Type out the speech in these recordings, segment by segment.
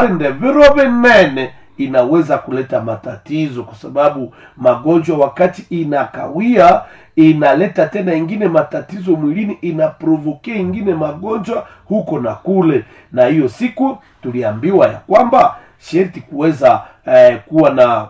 warinde viro vinene inaweza kuleta matatizo kwa sababu magonjwa wakati inakawia inaleta tena ingine matatizo mwilini inaprovokia ingine magonjwa huko na kule na hiyo siku tuliambiwa ya kwamba sherti kuweza eh, kuwa na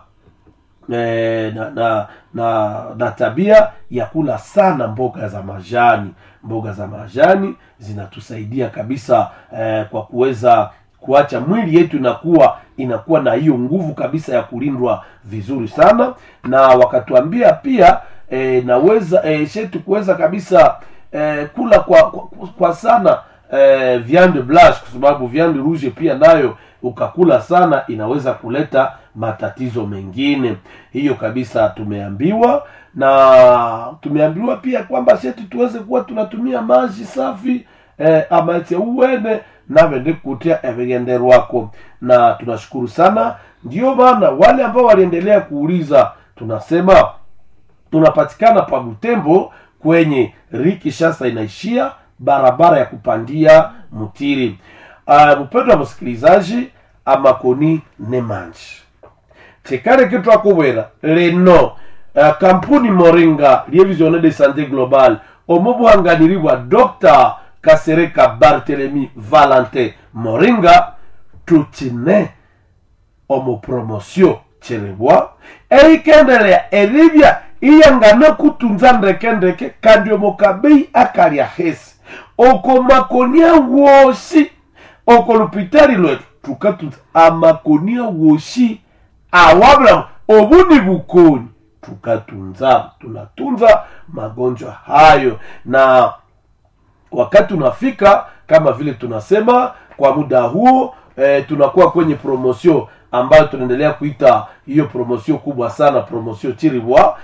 eh, na, na, na, na tabia ya kula sana mboga za majani mboga za majani zinatusaidia kabisa eh, kwa kuweza kuacha mwili yetu inakuwa inakuwa na hiyo nguvu kabisa ya kulindwa vizuri sana na wakatuambia pia eh, naweza eh, shetu kuweza kabisa eh, kula kwa, kwa, kwa sana eh, viande blanche kwa sababu viande rouge pia nayo ukakula sana inaweza kuleta matatizo mengine hiyo kabisa tumeambiwa na tumeambiwa pia kwamba sheti tuweze kuwa tunatumia maji safi eh, amache uwene navende kutia everiende rwako na tunashukuru sana ndio maana wale ambao waliendelea kuuliza tunasema tunapatikana pa butembo kwenye riki shasa inaishia barabara ya kupandia mtiri uh, mpendo wa msikilizaji amakoni nemanji chekare kitu akubwera leno uh, kampuni moringa lievisione de santé globale omo buhanganiri bwa dr kasereka bartelemi valentin moringa tukine omu promosio cherebwa eikendelea eribya iyangana kutunza ndekendeke kandi omukabei akalya hesi oko makonia wosi oko lupitali lwetu tukatunza amakonia wosi awabulamu obu ni bukoni tukatunza tunatunza magonjwa hayo na wakati unafika kama vile tunasema kwa muda huo e, tunakuwa kwenye promosio ambayo tunaendelea kuita hiyo promosio kubwa sana promosio chiribwa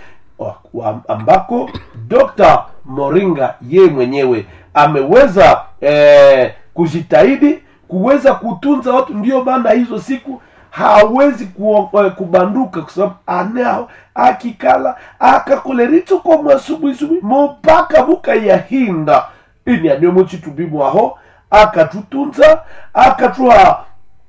ambako dr moringa ye mwenyewe ameweza e, kujitahidi kuweza kutunza watu ndio maana hizo siku hawezi ku, uh, kubanduka kwa sababu anao akikala akakolerituko mwasubuisubi mupaka buka yahinda ini anio muchitubimwaho akatutunza akatuha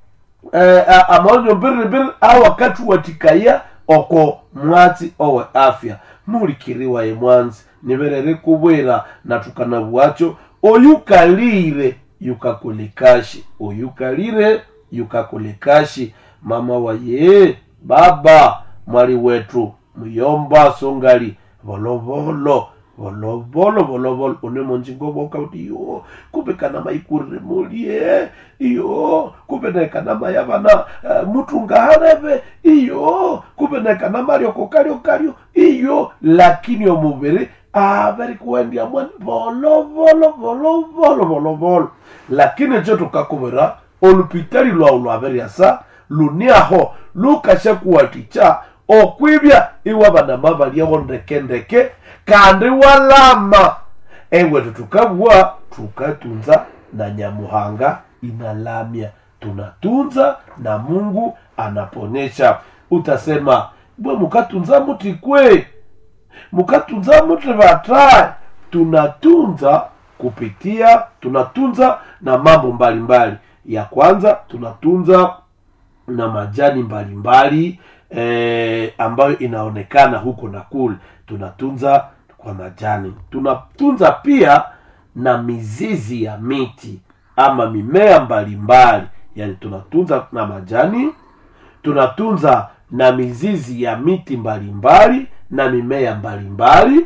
eh, amaonyo mbiribiri au akatuwatikaya oko mwatsi owe afya mulikiriwaye mwanzi niverere kubwera na tukana bwacho oyukalire yukakolekashi oyukalire yukakolekashi mama waye baba mwali wetu muyomba songali volovolo volovolo volovolo une monjingo boka uti yo kumbe kana maikurire mulie iyo kumbe nekana mayavana uh, mutungahareve iyo kumbe nekana mario kalio kalio iyo lakini omuviri avari kuendia mwani volovolo volovolo volovolo lakini cho tukakuvira olupitali lwau lwaveriasa luniaho lukasha kuwaticha okwibya iwa vana mavaliawo ndekendeke kandi walama ewetu tukavua tukatunza na nyamuhanga inalamya tunatunza na mungu anaponyesha utasema bwe mukatunza muti kwe mukatunza muti vatae tunatunza kupitia tunatunza na mambo mbalimbali ya kwanza tunatunza na majani mbalimbali e, ambayo inaonekana huko na kule tunatunza kwa majani tunatunza pia na mizizi ya miti ama mimea mbalimbali yani tunatunza na majani tunatunza na mizizi ya miti mbalimbali na mimea mbalimbali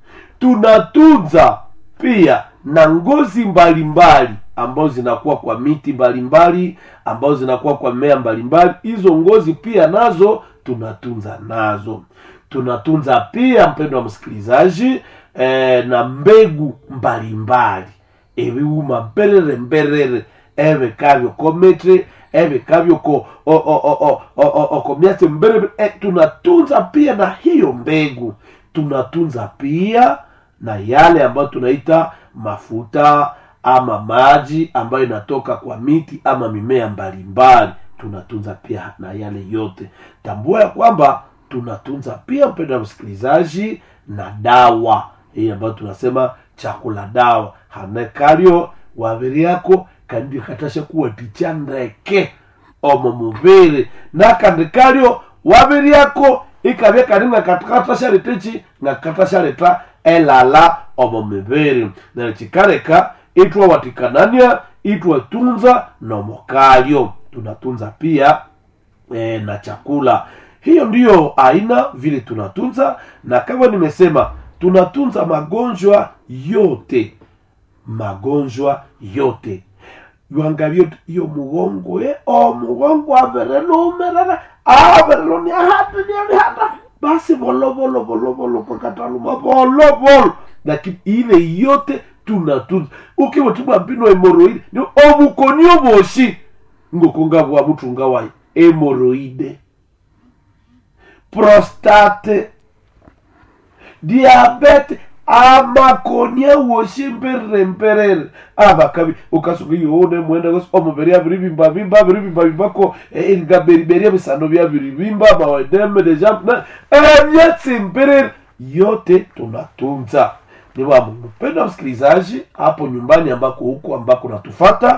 tunatunza pia na ngozi mbalimbali ambazo zinakuwa kwa miti mbalimbali ambazo zinakuwa kwa mmea mbalimbali hizo ngozi pia nazo tunatunza nazo tunatunza pia mpendo wa msikilizaji eh, na mbegu mbalimbali ebiwuma mperere mperere ebekavyo kometre ebekavyo ko okomyase mberere eh, tunatunza pia na hiyo mbegu tunatunza pia na yale ambayo tunaita mafuta ama maji ambayo inatoka kwa miti ama mimea mbalimbali tunatunza pia na yale yote tambua ya kwamba tunatunza pia mpendo wa msikilizaji na dawa hii ambayo tunasema chakula dawa hanekalyo waviri yako kandi katasha kuwa ticha ndeke omo mubiri nakandi kalyo wabiryako ikabya kali ngakatakata shalitechi ngakata shaleta elala omo mibiri neryo kikaleka itwawatikanania itwatunza nomokalyo tunatunza pia e, na chakula hiyo ndiyo aina vile tunatunza na kama nimesema tunatunza magonjwa yote magonjwa yote yuangalie iyo mugongo e o mugongo averelumeraga avereloni ahata nialihata basi volovolo volovolo pakataluma volovolo lakini ile yote tunatunza ukiwotibwa mpino hemoroide ni obukonio boshi ngokonga bwa mutunga wayi hemoroide prostate diabete amakonia woshi mperere mperere abakabi ukasuka yone mwenda gosi omubiri abiri bimba bimba abiri bimba bimbako ingaberiberia bisano bya biri bimba mawademe de jamp na ebyatsi mperere yote tunatunza ni wa mpenda msikilizaji hapo nyumbani ambako huko ambako natufata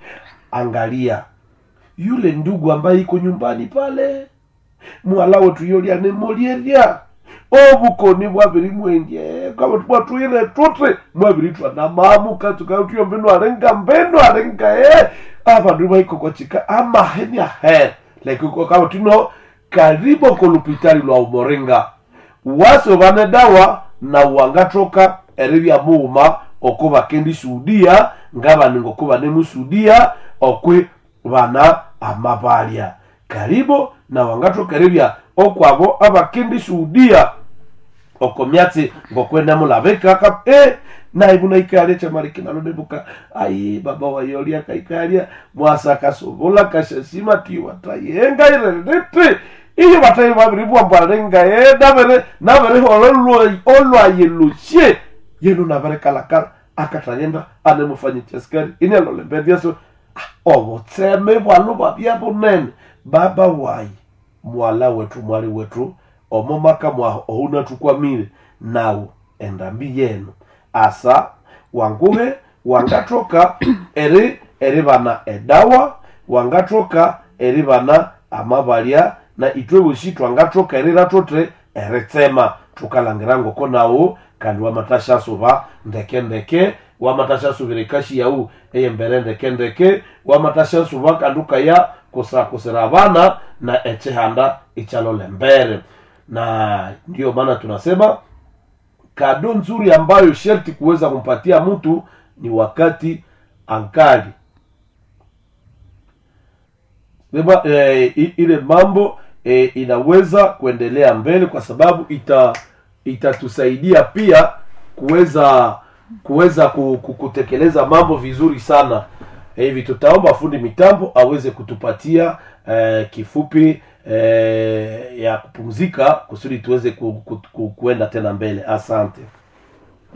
angalia yule ndugu ambaye iko nyumbani pale mwala wetu yolia nemolieria obukoni bwabiri mwendye kama twatwire tutre mwabiri twana mamu katukatuyo mbenu arenga mbenu arenga e abandu baiko kwachika amaheni ahe like uko kama tuno karibu kolupitali lwa umoringa wase bane dawa na wangatoka eribya muuma oko bakendi suudia ngabaninga oko banemusuudia okwi bana amabalya karibu na wangatoka eribya okwabo abakendi suudia oko myatsi ngokwenda mulabeka kap e naibu naikalia chamalikinalodebuka ai baba wayolia kaikalia mwasa kasobola kashasima tiwa tayenga irerete iyo batayi babiri bwambwarenga e nabere nabere hololwa olwaye lucie yenu nabere kalakala akatayenda anemufanyia askari inelolembediaso obutseme bwalo babya bunene baba wayi mwala wetu mwali wetu omomaka mwaho ouna tukwamire nawo endambi yenu asa wanguhe wangatoka eri eri bana edawa wangatoka eri bana amabalya na itwe bushi twangatoka eri ratote eritsema tukalangira ngoko nawo kandi wamatashasoba ndeke ndeke wamatashasobire kashi yau eyembere ndeke ndeke wamatashasoba kandi ukaya kusakusira abana na echihanda ichalole mbere na ndiyo maana tunasema kado nzuri ambayo sherti kuweza kumpatia mtu ni wakati ankali sema eh, i- ile mambo eh, inaweza kuendelea mbele kwa sababu ita itatusaidia pia kuweza kuweza ku- ku- kutekeleza mambo vizuri sana hivi tutaomba fundi mitambo aweze kutupatia eh, kifupi eh, ya kupumzika kusudi tuweze ku, ku, ku, kuenda tena mbele asante